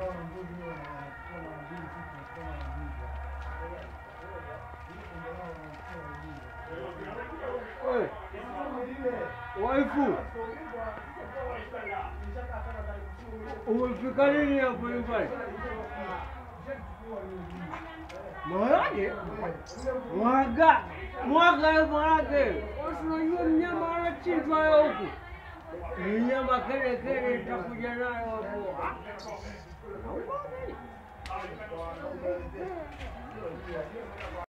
Oi, waifu, umefika lini hapo nyumbani? Mwanake mwaga mwaga mwanake, unajua mnyama anachinjwa leo huku, ni nyama kele kele, itakuja nayo hapo. Ah.